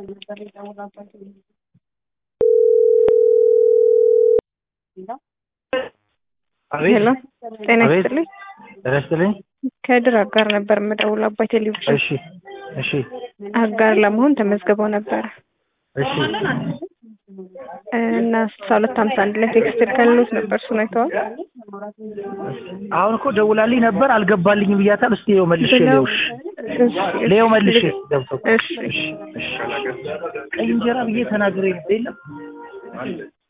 ሄሎ ጤና አቤት። ይስጥልኝ። ጤና ይስጥልኝ። ከድር አጋር ነበር የምደውለው አባይ ቴሌቪዥን እሺ እሺ አጋር ለመሆን ተመዝግበው ነበረ እሺ እና ስልሳ ሁለት ሀምሳ አንድ ላይ ቴክስት ልከልሎት ነበር እሱን አይተዋል? አሁን እኮ ደውላልኝ ነበር አልገባልኝም ብያታል። እስቲ ይኸው መልሼ ብለው- ሌውሽ እሺ፣ እሺ፣ ሌው መልሼ ገብቶ እሺ እሺ እሺ ቀይ እንጀራ ብዬ ተናግሬ የለም